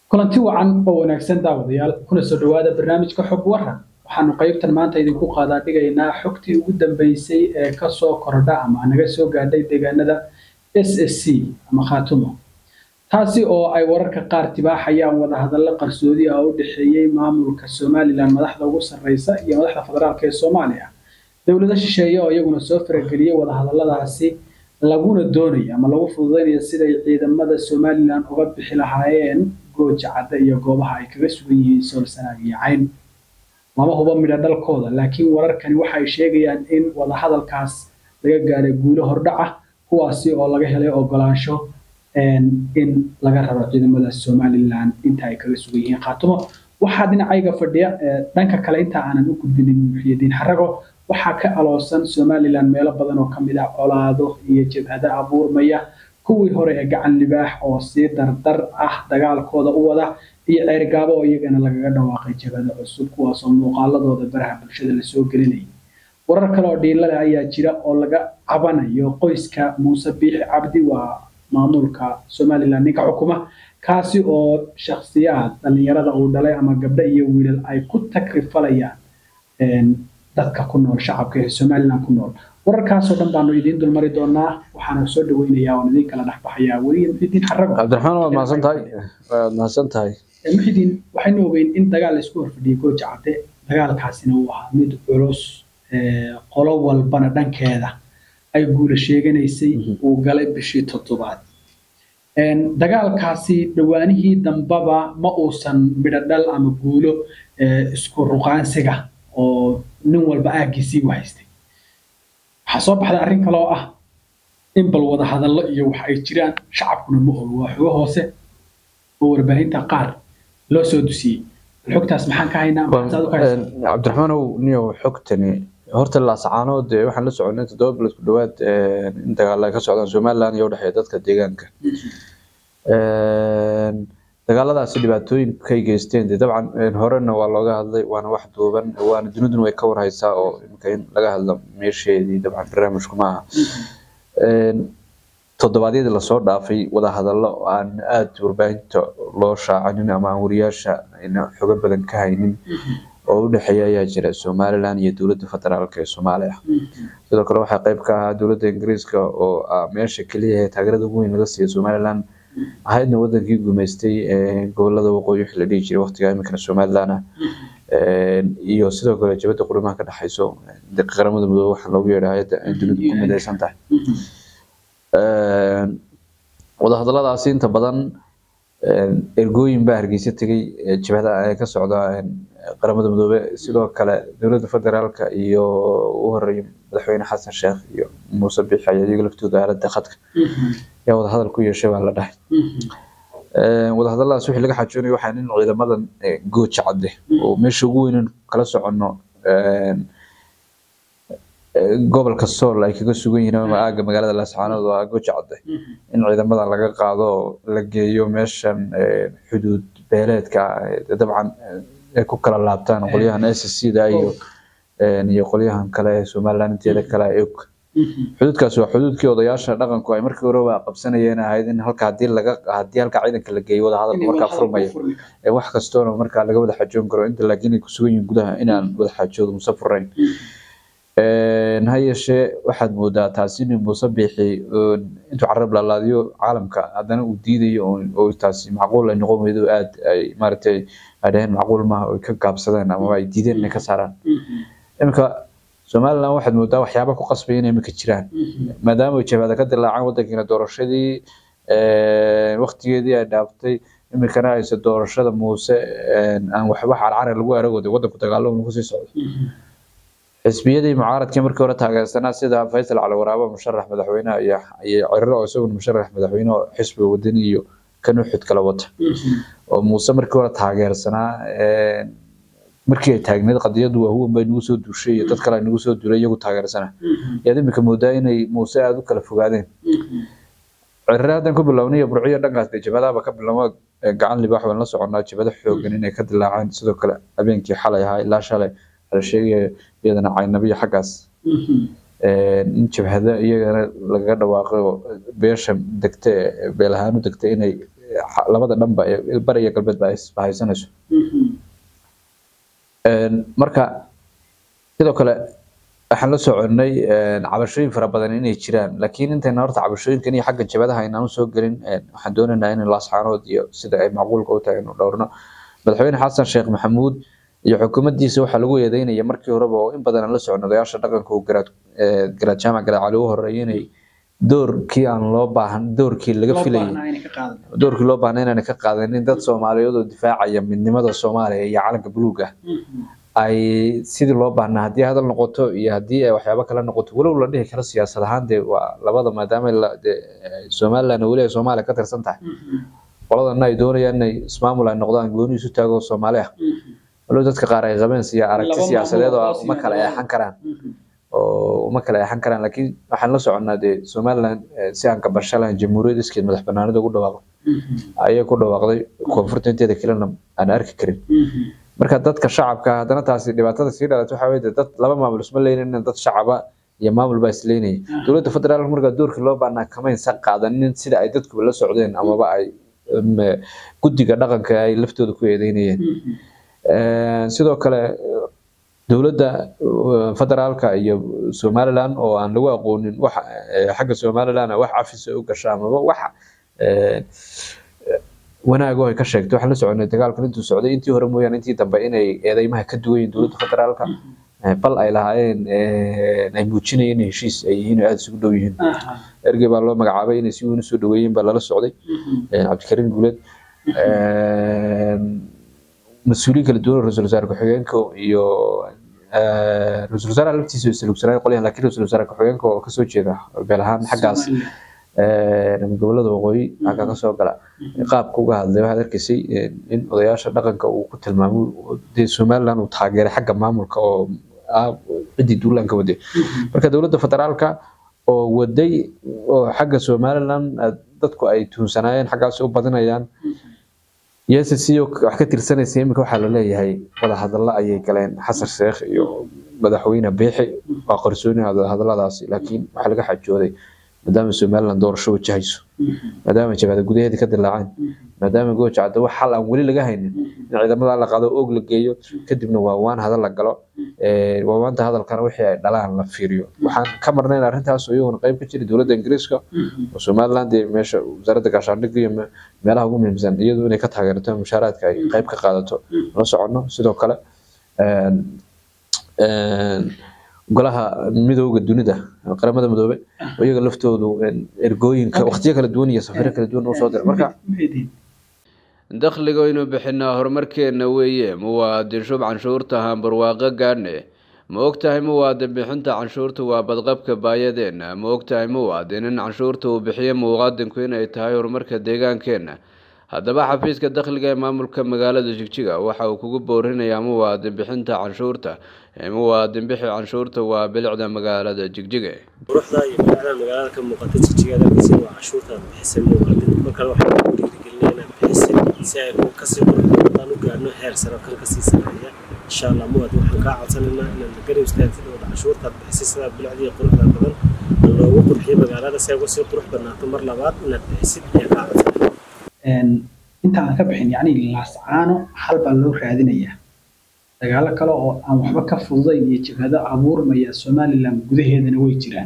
kulanti wacan oo wanaagsan daawadayaal kuna soo dhowaada barnaamijka xog waran waxaanu qaybtan maanta idinku qaadaa dhigaynaa xogtii ugu dambeysay ee kasoo kordha ama naga soo gaadhay deegaanada s s c ama khaatumo taasi oo ay wararka qaar tibaaxayaan wadahadallo qarsoodi ah u dhexeeyey maamulka somalilan madaxda ugu sarreysa iyo madaxda federaalk ee soomaaliya dowlado shisheeye oo iyaguna soo farageliyey wadahadalladaasi laguna doonayo ama lagu fududaynayo siday ciidamada somalilan uga bixi lahaayeen gooja cadda iyo goobaha ay kaga sugan yihiin soolsanaag iyo cayn lama hubo midho dhalkooda laakiin wararkani waxay sheegayaan in wadahadalkaas laga gaadhay guulo hordhaca kuwaasi oo laga helay ogolaansho in laga raro ciidamada somalilan inta ay kaga sugan yihiin khaatumo waxaa dhinacayga fadhiya dhanka kale inta aanan u gudbinin muxyidiin xarago waxaa ka aloosan somalilan meelo badan oo kamid ah colaado iyo jabhado abuurmaya kuwii hore ee gacan libaax oo sii dardar ah dagaalkooda u wada iyo ceergaabo oo iyagana lagaga dhawaaqay jabhado cusub kuwaasoo muuqaaladooda baraha bulshada lasoo gelinayay warar kale oo dhiilale ayaa jira oo laga cabanayo qoyska muuse biixi cabdi waa maamulka somalilan ninka xukuma kaasi oo shakhsiyaad dhallinyarada uu dhalay ama gabdho iyo wiilal ay ku takrifalayaan dadka ku nool shacabka ee somalilan ku nool wararkaasoo dhan baanu idiin dulmari doonaa waxaana soo dhaweynayaa oon idiin kala dhexbaxayaa weliya muxidiin xarago cabdiraxmaan waad mahadsan tahay waad mahadsan tahay muxidiin waxaynu ogeyn in dagaal laisku horfadhiyay gooja cadde dagaalkaasina uu ahaa mid culus qolo walbana dhankeeda ay guula sheeganaysay uu galay bishii toddobaad dagaalkaasi dhawaanihii dambaba ma uusan midho dhal ama guulo isku ruqaansiga oo nin walba aaggiisii u haystay waxaa soo baxday arrin kale oo ah in bal wada hadallo iyo wax ay jiraan shacabkuna ma ogo waa xogo hoose oo warbaahinta qaar loo soo dusiyey bal xogtaas maxaan ka haynaa cabdiraxmaanow niyow xogtani horta laasacaanood waxaan la soconay toddoba bilood ku dhowaad in dagaal ay ka socdaan somaliland iyo udhexeeya dadka deegaanka dagaaladaasi dhibaatooyinkay geysteen dee dabcan horena waa looga hadlay waana wax duuban waana duniduna way ka warhaysaa oo imika in laga hadlo meesheedii dabcan barnaamijku maaha toddobaadyadii lasoo dhaafay wadahadallo aan aada warbaahinta loo shaacanin ama aan wariyaasha ayna xogo badan ka haynin oo u dhexeeya ayaa jira somalilan iyo dowladda federaalk ee soomaaliya sidoo kale waxaa qayb ka ahaa dowladda ingiriiska oo meesha keliya ee taageerada ugu weyn laga siiya somalilan ahaydna wadankii gumaystay gobolada waqooyi wixii la dhihi jiray waqtiga iminkana somalilan ah iyo sidoo kale jabadda qurimaha ka dhexayso qaramada midoobe waxaa loogu yeedha hay-adda ay dunidu ku midaysan tahay wadahadalladaasi inta badan ergooyin baa hargeysa tegay jabhada ka socda qaramada midoobe sidoo kale dowladda federaalka iyo u horeeyay madaxweyne xasan sheekh iyo muuse biixi ayaa iyaga laftooda aaladda khadka yaa wadahadal ku yeeshay baa la dhahay wadahadalladaas wixii laga xajoonayo waxaa in ciidamadan gooja cadde oo meesha ugu weynan kala soconno gobolka sool ay kaga sugan yihiin ama aaga magaalada laascaanood oo gooja cadde in ciidamada laga qaado la geeyo meeshan xuduud beeleedka dabcan ay ku kala laabtaan qolyahan s c da iyo iyo qolyahan kale ee somaliland inteeda kale og xuduudkaas waa xuduudkii odayaasha dhaqanku ay markii horeba qabsanayeen ahayd in halka hadii laga hadii halka ciidanka la geeyo wada hadalka markaa furmaya wax kastoona markaa laga wada xajoon karo inta laakiin ay kusugan yihiin gudaha inaan wada xajoodo muse furayn ha yeeshee waxaad moodaa taasi inuu muuse biixi intuu carab laalaadiyo caalamka haddana uu diidayo oo taasi macquul ay noqon weydo aad ay maaragtay ay dhaheen macquul maaha oo ka gaabsadeen ama ay diideen inay ka saaraan iminka somaliland waxaad moodaa waxyaaba ku qasbaya inay iminka jiraan maadaama jabhada ka dilaacaan wadankiina doorashadii waktigeedii ay dhaaftay iminkana ayse doorashada muuse aan waxba carcare lagu aragooda wadanku dagaalo lagu sii socdo xisbiyadii mucaaradkii markii hore taageersanaa sida faysal cali waraabo musharax madaxweyne iyo cirro oo isaguna musharax madaxweyne oo xisbiga wadani iyo kan uxud kala wata oo muuse markii hore taageersanaa markii ay taagneed qadiyadu waa huwan bay nagu soo duushay iyo dad kale ay nagu soo duulay iyagu taageersana yaad iminka moodaa inay muuse aada u kala fogaadeen cirre haddan ku bilownay burciyo dhankaas dee jabhadaaba ka bilowma gacan libaax waan la soconnaa jabhado xoogan inay ka dilaaceen sidoo kale habeenkii xalay ahaa ilaa shalay la sheegaya iyadana caynabiyo xaggaas in jabhado iyagana lagaga dhawaaqay oo beesha degta beel ahaan u degta inay labada dhanba bari iyo galbeedba ay isbahaysanayso marka sidoo kale waxaan la soconnay cabashooyin fara badan inay jiraan laakiin intayna horta cabashooyinkan iyo xagga jabadaha aynaan usoo gelin waxaan doonaynaa in laasxaanood iyo sida ay macquulka u tahay inu dhowrno madaxweyne xasan sheekh maxamuud iyo xukuumaddiisa waxaa lagu eedeynaya markii horeba oo in badan aan la socon odayaasha dhaqanka uu garaad garaad jaamac garaad cali u horeeyay inay doorkii aan loo baahan doorkii laga filayay doorkii loo baahnay inaanay ka qaadanin dad soomaaliyeed oo difaacaya midnimada soomaaliya iyo calanka buluuga ay sidii loo baahnaa haddii hadal noqoto iyo haddii ay waxyaabo kale noqoto walow la dhihi karo siyaasad ahaan dee waa labada maadaama somaliland weli ay soomaaliya ka tirsan tahay qoladana ay doonayaan inay ismaamul ay noqdaan gooni isu taago soomaali ah walow dadka qaar ay qabeen siya aragti siyaasadeed oo uma kala eexan karaan oo uma kala eexan karaan laakiin waxaan la soconnaa dee somaliland si aan kabasho lahayn jamhuuriyad iskeed madax banaanida ugu dhawaaqday ayay ku dhawaaqday koonfurta inteeda kalena aan arki karin marka dadka shacabka haddana taasi dhibaatada sii dhalatay waxaa weye dad laba maamul isma leynayna dad shacaba iyo maamul baa isleynaya dowladda federaalka markaa doorkii loo baahnaa kamaysan qaadanin sida ay dadkuba la socdeen amaba ay guddiga dhaqanka ay laftooda ku eedeynayeen sidoo kale dowladda federaalka iyo somaliland oo aan lagu aqoonin wax xagga somaliland wax cafisa u gasha amaba wax wanaago ay ka sheegtay waxaan la soconay dagaalkan intuu socday intii hore mooyaane intii dambe inay eedeymaha ka duwan yihiin dowladda federaalka bal ay lahaayeen ay muujinayeen in heshiis ay yihiin oo aada isugu dhow yihiin ergey baa loo magacaabay inay si weyn usoo dhaweeyeen baa lala socday cabdikariim guuleed mas-uuliyin kala duwan ra-iisul wasaare ku-xigeenka iyo ra-iisul wasaaraha laftiisa islugsanaayo qolyahan laakiin ra-iisul wasaare ku-xigeenka oo kasoo jeeda beel ahaan xaggaas gobolada waqooyi xagga kasoo gala qaabka uga hadlay waxaad arkaysay in odayaasha dhaqanka uu ku tilmaamay dee somaliland uu taageeray xagga maamulka oo ciddii duulaanka waday marka dowladda federaalka oo waday oo xagga somaliland dadku ay tuunsanaayeen xaggaas u badinayaan yesco wax ka tirsanaysa iminka waxaa laleeyahay wadahadalla ayay galeen xasan sheekh iyo madaxweyne biixi waa qarsooni hadalladaasi laakiin waxaa laga xajooday maadaama somaliland doorasho wajahayso maadaama jabhada gudaheeda ka dilaaceen maadaama gooja cadda wax xal aan weli laga haynin in ciidamada la qaado oog la geeyo kadibna waa waan hadal la galo waawaanta hadalkana wixii ay dhalaan la fiiriyo waxaan ka marnayn arrintaas oo iyaguna qayb ka jira dowladda ingiriiska oo somaliland dee meesha wasaaradda gaashaandhigga iyo meelaha ugu muhiimsan iyadu inay ka taageerato mushaaraadka ay qayb ka qaadato la soconno sidoo kale golaha midooda dunida qaramada midoobe iyaga laftoodu ergooyinka waqtiyo kala duwan iyo safiro kala duwan usoo dira marka dakhliga aynu bixinaa horumarkeenna weeye muwaadin shub canshuurta hambarwaaqo gaadhne ma ogtahay muwaadin bixinta canshuurta waa badqabka baayadeenna ma ogtahay muwaadin in canshuurta uu bixiyo muwaadinku inay tahay horumarka deegaankeenna haddaba xafiiska dakhliga ee maamulka magaalada jigjiga waxa uu kugu boorinayaa muwaadin bixinta canshuurta muwaadin bixi canshuurta waa bilicda magaalada jigjiga quruxda iyo bilicda magaalada ka muuqata jigjigaada arkaysin waa canshuurtaad bixisay muwaadin mar kale waxaan ku dhiirigelinaa inaad bixisay si ay kasii quruxdaan u gaarno heer sare kan kasii sareeya insha allah muwaadin waxaan kaa codsanaynaa inaad garab istaagtid oo canshuurtaad bixisay sidaa bilicda iyo quruxda badan loogu qurxiyo magaalada si ay uga sii qurux badnaato mar labaad inaad bixisid ayaa kaa codsanaya inta aan ka bixin yacni laascaano hal baa loo raadinayaa dagaalo kale oo aan waxba ka fududayn iyo jabhado abuurmaya somaliland gudaheedana way jiraan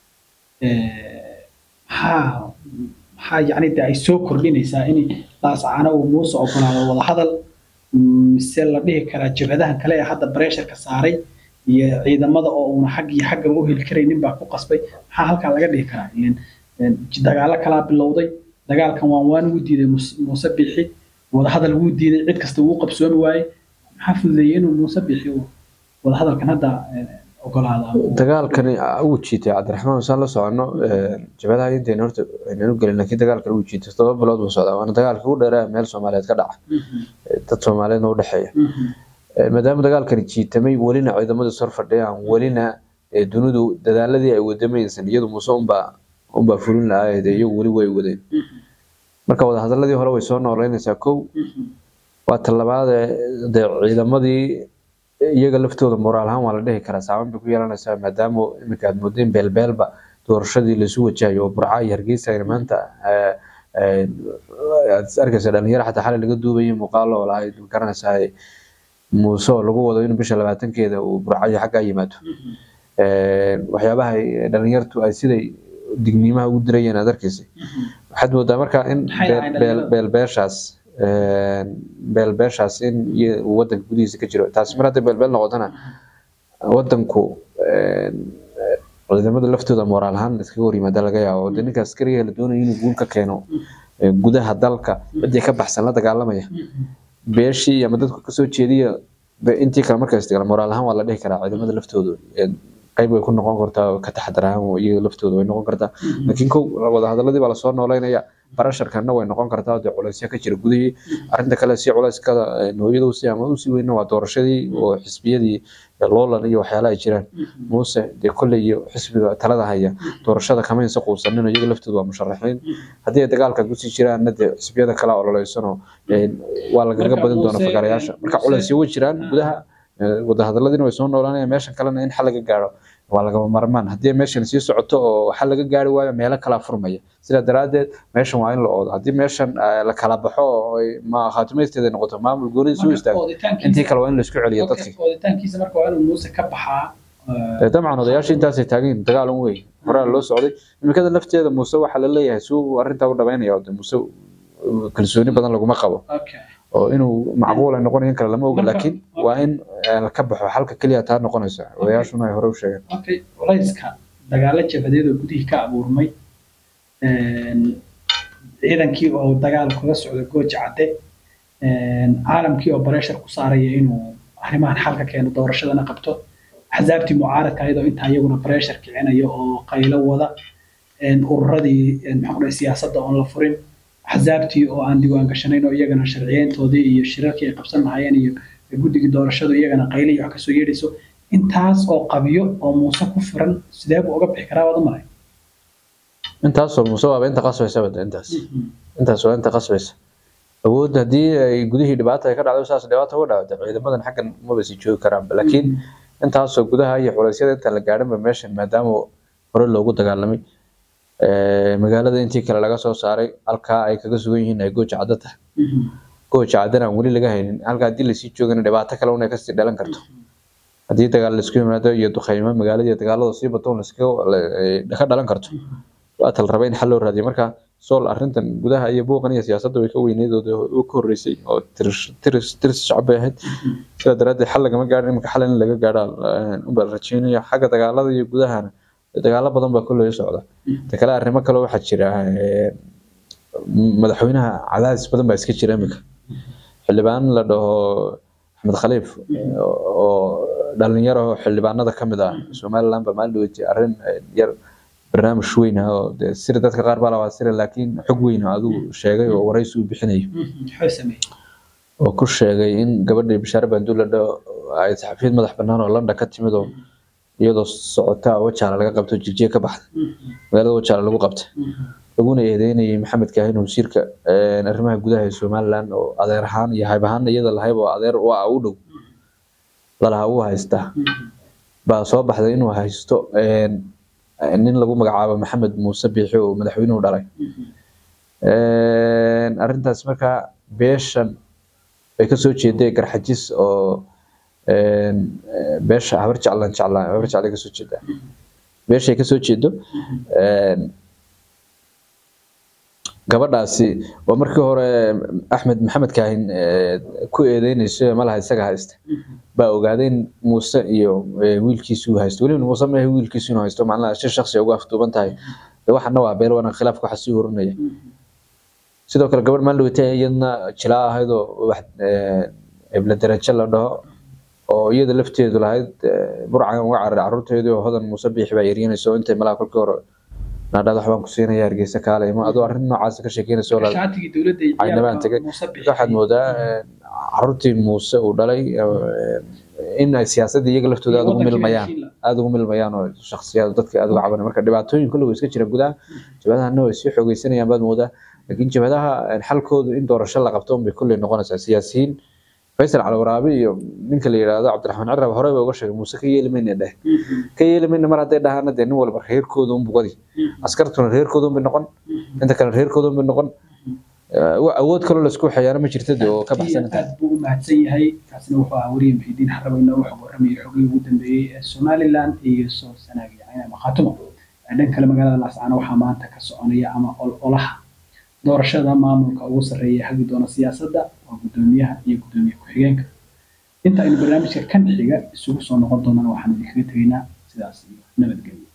maxaa maxaa yacni de ay soo kordhinaysaa in laascaano uu muuse ogolaado wadahadal mise la dhihi karaa jabhadahan kale ee hadda bareesharka saaray iyo ciidamada oo uuna xag iyo xaggaba u heli karaynin baa ku qasbay maxaa halkaa laga dhihi karaa ilen dagaalo kalaa bilowday dagaalkan waan waan wuu diiday muuse biixi wadahadal wuu diiday cid kasta wuu qabsoomi waaye maxaa fududeeyey inuu muuse biixi wadahadalkan hadda ogolaada dagaalkani wuu jiitay cabdiraxmaan saan la socono jabhadaha intayna horta aynaan u gelin laakiin dagaalkan wuu jiitay todoba bilood buu socdaa waana dagaalka ugu dheeraa meel soomaaliyeed ka dhaca dad soomaaliyeedna u dhexeeya maadaama dagaalkani jiitamay welina ciidamadu sor fadhiyaan welina dunidu dadaaladii ay wadamaysan iyadu muuse unbaa unbaa fulin lahaa dee iyagu weli way wadeen marka wadahadaladii hore way soo nooleynaysaa kow waa talabaade dee ciidamadii iyaga laftooda moraal ahaan waa la dhihi karaa saaban bay ku yeelanaysaa maadaama iminka aad moodeen beelbeelba doorashadii laisu wajahayo oo burca iyo hargeysa ayna maanta aad arkaysa dhalinyaro xataa xalay laga duubayay muuqaalo oo lahayd garanaysaa muuse oo lagu wado inuu bisha labaatankeeda uu burcayo xaggaa yimaado waxyaabaha dhalinyartu ay siday digniimaha ugu dirayeen aad arkaysay waxaad moodaa marka in beelbeeshaas beelbeeshaas in uu wadanka gudihiisa ka jiro taasi mar hadday beelbeel noqotona wadanku ciidamada laftooda moraal ahaan iskaga hor yimaada laga yaabo de ninka askariga la doonayo inuu guul ka keeno gudaha dalka ciddii ka baxsan la dagaalamaya beeshii ama dadku kasoo jeediya intii kale marka istigala moraal ahaan waa la dhihi karaa ciidamada laftooda qayb way ku noqon kartaa ka taxadar ahaan iyaga laftooda way noqon kartaa laakiin kow wadahadaladii baa lasoo nooleynaya barasharkana way noqon kartaa dee culaysya ka jira gudihii arrinta kale si culayskada nooyada usi ama usii weyna waa doorashadii oo xisbiyadii loolan iyo waxyaala ay jiraan muuse dee kolley iyo xisbiga talada haya doorashada kama insa quusanin iyaga laftooda waa musharaxiin haddii ay dagaalka kusii jiraanna dee xisbiyada kale ololeysanoo waa lagaga badin doona fagarayaasha marka culaysyo way jiraan gudaha wadahadaladiina way soo noolanayaan meeshan kalena in xal laga gaaro waa lagama marmaan haddii meeshan sii socoto oo xal laga gaari waayo meelo kalaa furmaya sidaa daraaddeed meeshan waa in la oodo haddii meeshan la kala baxo oo ma khaatimaysteeda noqoto maamul goonida soo istaago intii kale waa in la isku celiyo dadkii ooditaankiisa marka waa inuu muuse ka baxaa dabcan odayaasha intaasay taagan dagaal un wey horaa loo socday imikada lafteeda muuse waxaa la leeyahay suu arrintaa u dhameynaya oo muuse kalsooni badan laguma qabo oo inuu macquul ay noqonayo in kale lama oga laakiin waa in ka baxo xalka keliya taa noqonaysa odayaashuna ay hore u sheegeen okay culayska dagaalo jabadeed oo gudihii ka abuurmay ciidankii oo dagaal kaga socda gooja cadde caalamkii oo bareshar ku saaraya inuu arrimahan xalka keeno doorashadana qabto axsaabtii mucaaradka ayadoo intaa iyaguna bareshar kicinaya oo qaylo wada ururadii maxaa siyaasadda oon la furin axsaabtii oo aan diiwaan gashanayn oo iyagana sharciyeyntoodii iyo shirarkii ay qabsan lahaayeen iyo guddigii doorashadu iyagana qayli iyo wax kasoo yeedhayso intaas oo qabyo oo muuse ku firan sidee buu uga bixi karaa waad u maray intaasoo muuse waaba inta qasbaysa bada intaas intaas waa inta qasbaysa awood haddii ay gudihii dhibaata ay ka dhacdo saas dhibaata uga dhacdo ciidamadan xaggan maba sii joogi karaanba laakiin intaasoo gudaha iyo culaysyada intaan la gaadhinba meeshan maadaama hore loogu dagaalamay magaalada intii kale laga soo saaray halkaa ay kaga sugan yihiin ay gooja caddo tahay gooja caddana aan weli laga haynin halkaa haddii lasii joogana dhibaato kale unay kasii dhalan karto haddii dagaal laisku yimaado iyo duqeymo magaalada iyo dagaalada sii bato ka dhalan karto waa tal raba in xal loo raadiyo marka sool arrintan gudaha iyo buuqan iyo siyaasadda way ka weyneydooda u ka horreysay oo tiris shacab bay ahayd sidaa daraaddeed xal lagama gaadhin iminka xal in laga gaadha unbaa la rajeynaya xagga dagaalada iyo gudahana dagaalo badan baa kolley socda ta kale arrimo kale waxaa jira madaxweynaha cadaadis badan baa iska jira iminka xildhibaan la dhaho axmed khaliif oo dhalinyaro xildhibaanada ka mid ah somaliland baa maalin dhaweyti arrin yar barnaamij weyn ah oo dee sira dadka qaar baa labaa sira laakiin xog weyn oo adigu sheegay oo waraysi uu bixinayo oo ku sheegay in gabadhii bishaare banduul la dhaho ay saxafiyiin madax bannaan oo london ka timid oo iyadoo socota wajaala laga qabto jigjiga ka baxday magaalada wajaala lagu qabtay laguna eedeynayay maxamed kaahin wasiirka arrimaha gudaha ee somaliland oo adeer ahaan iyo hayb ahaan iyada lahayb oo adeer waa u dhow lalaha uu haystaa baa soo baxday inuu haysto nin lagu magacaabo maxamed muuse biixi oo madaxweynuhu dhalay arrintaas markaa beeshan bay kasoo jeeday garxajis oo beesha habar jeclan jeclaan habar jeclay kasoo jeedaa beeshay kasoo jeedo gabadhaasi oo markii hore axmed maxamed kaahin ku eedeynayso malaha isaga haysta baa ogaaday in muuse iyo wiilkiisu uu haysto weliba muuse maahe wiilkiisu inuu haysto macnaha shir shaksi ugu afduuban tahay waxana waa beel wana khilaafka waxa sii horinaya sidoo kale gabadh maalin dhaweytay iyadna jilaa ahayd oo wax ebla darajo la dhaho oo iyada lafteedu lahayd burcan uga cararay carruurteedii oo hodan muuse biixi baa yaryanayso intay malaha kolkii hore naadhada waxbaan ku siinaya hargeysa kaale ima adoo arrin noocaas ka sheekeynayso caynabaan tegay waxaad moodaa carruurtii muuse uu dhalay in ay siyaasadda iyaga laftooda aada ugu milmayaan aada ugu milmayaan oo shaksiyaad dadka aada uga cabanay marka dhibaatooyin kulligu iska jira gudaha jabhadahana way sii xoogeysanayaan baad moodaa laakiin jabhadaha xalkoodu in doorasho la qabto unbay kulley noqonaysaa siyaasiyiin faysal calwaraabi iyo ninka la yidhaahdo cabdiraxmaan cirab hore ba uga sheegay muuse ka yeeli mayna dheh ka yeeli mayna mar hadday dhahaana dee nin walba reerkooda unbu wadi askartuna reerkooda unbay noqon inta kale reerkooda unbay noqon awood kaloo laisku xayaano ma jirta dee oo ka baxsanata aad buu u mahadsan yahay kaasina wuxuu ahaa wariye muxiidiin xarabo inoogu xog warramayay xogii ugu dambeeyey ee somaliland iyo soo sanaagiya ama khaatumo dhan kale magaalada laascaano waxaa maanta ka soconaya ama ololaha doorashada maamulka ugu sarreeya hagi doona siyaasadda waa guddoomiyaha iyo guddoomiye ku-xigeenka inta aynu barnaamijka kan xiga isugu soo noqon doonana waxaan idinkaga tegaynaa sidaas iyo nabadgelyo